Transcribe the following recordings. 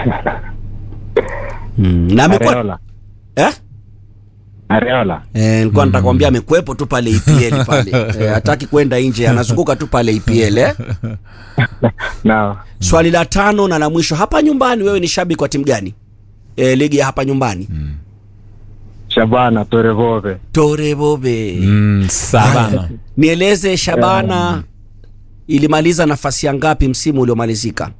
Mm, na amekuwa Areola. eh? Areola. Eh, nilikuwa nataka kuambia amekuwepo tu pale EPL pale. Eh, hataki kwenda nje, anazunguka tu pale EPL eh. Nao. Swali la tano na la mwisho, hapa nyumbani wewe ni shabiki wa timu gani? Eh, ligi ya hapa nyumbani. Shabana Torevove. Tore Bobe. Mm, Savana. Nieleze Shabana ilimaliza nafasi ya ngapi msimu uliomalizika?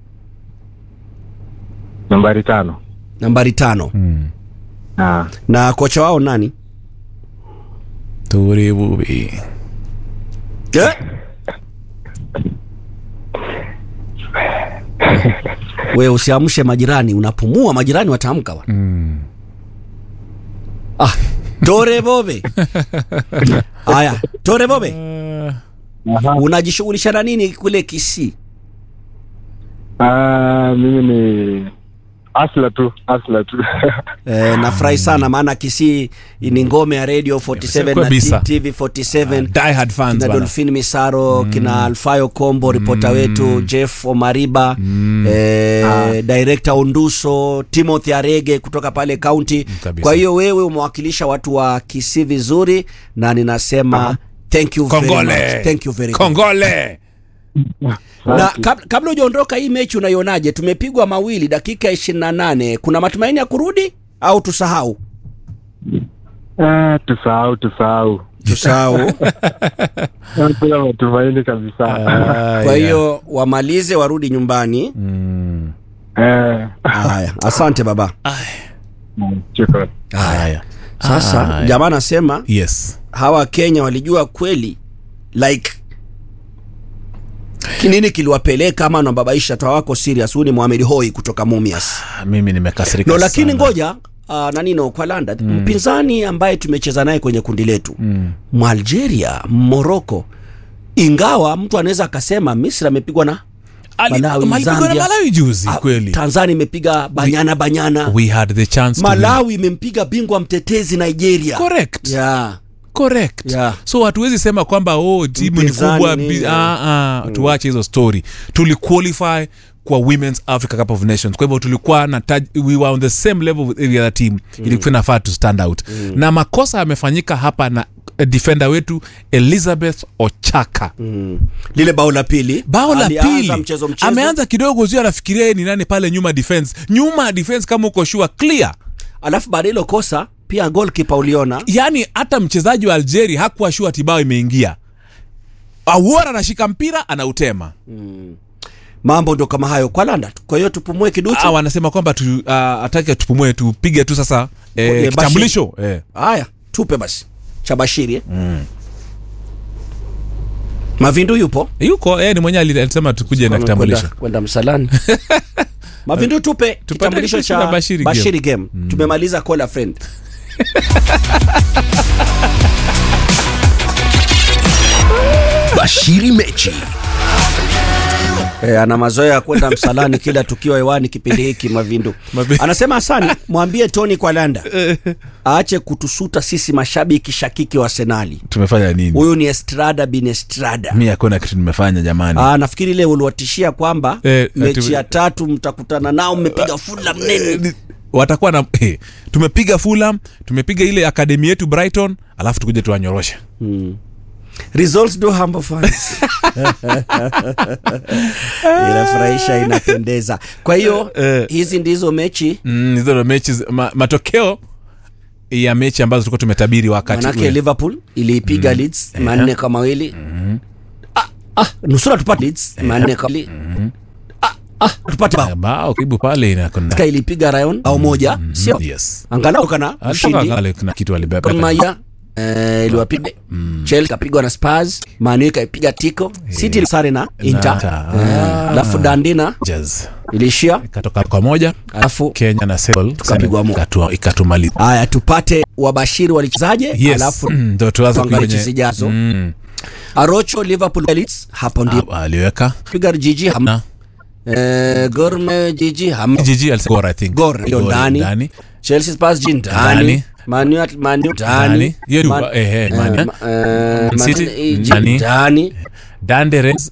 Nambari tano. Nambari tano. Mm. Ah. Na kocha wao nani? Ture Bubi. Eh? We usiamshe majirani, unapumua majirani wataamka bwana. Mm. Ah, Tore Bobe. Haya, Tore Bobe, Aha. unajishughulisha na nini kule Kisii? Ah, mimi ni asla tu, asla tu. E, nafurahi sana maana Kisii ni ngome ya Radio 47 na Kabisa. TV 47 Die hard fans kina bana. Dolphin Misaro kina Alfayo Kombo ripota wetu Jeff Omariba eh, director Unduso Timothy Arege kutoka pale county. Kabisa. Kwa hiyo wewe umewakilisha watu wa Kisii vizuri na ninasema thank you very Kongole. much. Thank you very much. Kongole. Na kab, kabla hujaondoka hii mechi unaionaje? Tumepigwa mawili dakika ya 28. Kuna matumaini ya kurudi au tusahau? Ah, tusahau, tusahau. Tusahau. Hakuna matumaini kabisa. Kwa hiyo wamalize warudi nyumbani. Mm. Eh. Haya, asante baba. Shukrani. Haya. Sasa Haya. jamaa anasema Yes. hawa Kenya walijua kweli like kinini kiliwapeleka ama nababaisha tawako serious. Huyu ni Mohamed Hoi kutoka Mumias. Ah, Mimi nimekasirika No, lakini sana. ngoja uh, nanino kwa Landa mpinzani ambaye tumecheza naye kwenye kundi letu Mm. Mwalgeria, Morocco, ingawa mtu anaweza akasema Misri amepigwa na Ali- Malawi, Malipigwa na Zambia. Malawi juzi ah, kweli. Tanzania imepiga banyana banyana, We had the chance to win. Malawi imempiga bingwa mtetezi Nigeria. Correct. Yeah. correct Yeah. so hatuwezi sema kwamba oh timu ni Mpinzani kubwa nini, bi- eh. ah, ah, tuache hizo story tuliqualify kwa women's africa cup of nations kwa hivyo tulikuwa na taj, we were on the same level with every other team mm. ilikuwa inafaa to stand out mm. na makosa yamefanyika hapa na eh, defender wetu elizabeth ochaka Mm. Lile bao la pili bao la alianza pili mchezo mchezo ameanza kidogo zio anafikiria yeye ni nani pale nyuma defense nyuma defense kama uko sure clear alafu baada ya hilo kosa pia goalkeeper uliona yaani hata mchezaji wa algeria hakuwa shua tibao imeingia awora anashika mpira anautema mambo ndo kama hayo kwa landa kwa hiyo tupumue kiduchu Ah, wanasema kwamba tu, uh, atake tupumue tupige tu sasa Kwenye eh, Bashir. kitambulisho eh. haya tupe basi cha bashiri eh? mavindu yupo yuko eh, ni mwenyewe ali- alisema tukuje na kitambulisho Kwenda- kwenda msalani mavindu tupe kitambulisho kitambulisho cha cha Bashiri bashiri game, tumemaliza call a friend Bashiri mechi. E, ana mazoea ya kwenda msalani kila tukiwa hewani kipindi hiki mavindu Mavi- anasema asani mwambie tony kwalanda aache kutusuta sisi mashabiki shakiki wa senali tumefanya nini huyu ni estrada bin estrada mi hakuna kitu nimefanya jamani Aa, nafikiri ile uliwatishia kwamba Eh, mechi ati- ya tatu mtakutana nao mmepiga fula mnene watakuwa na eh, tumepiga fulham tumepiga ile akademi yetu brighton alafu tukuje tuwanyoroshe results do humble fans inafurahisha inapendeza kwa hiyo Eh. hizi ndizo mechi mm, hizo ndo mechi zi- ma, matokeo ya mechi ambazo tulikuwa tumetabiri wakati manake ule. liverpool iliipiga leeds manne kwa mawili ah, ah, nusura tupate leeds manne kwa mawili ah, ah, tupate bao bao karibu pale inakona Sky ilipiga rayon au moja sio yes angalau kana ushindi Atoka kuna kitu alibeba Gor Mahia eh, iliwapiga Chelsea kapigwa na Spurs Man U ikaipiga Tico City sare na Inter Inter. Eh, alafu Dandina Jazz. ilishia ikatoka kwa moja alafu kenya na Senegal Tukapigwa mo- ikatu- ikatumaliza haya tupate wabashiri walichezaje yes alafu Mm, ndo tuanze tuangalie kwenye- mechi zijazo. Mm. Arocho Liverpool Leeds hapo ndio Ah, aliweka piga jiji ham na eh, Gor Mahia jiji ham jiji alisema Gor, I think Gor hiyo Gor ndani ndani Chelsea Spurs jiji ndani Ndani. Man U Man U ndani Ndani. Hiyo ni- Man- eh, eh, Man- eh, ma- eh, Man City City, jiji ndani. ndani Dande Reds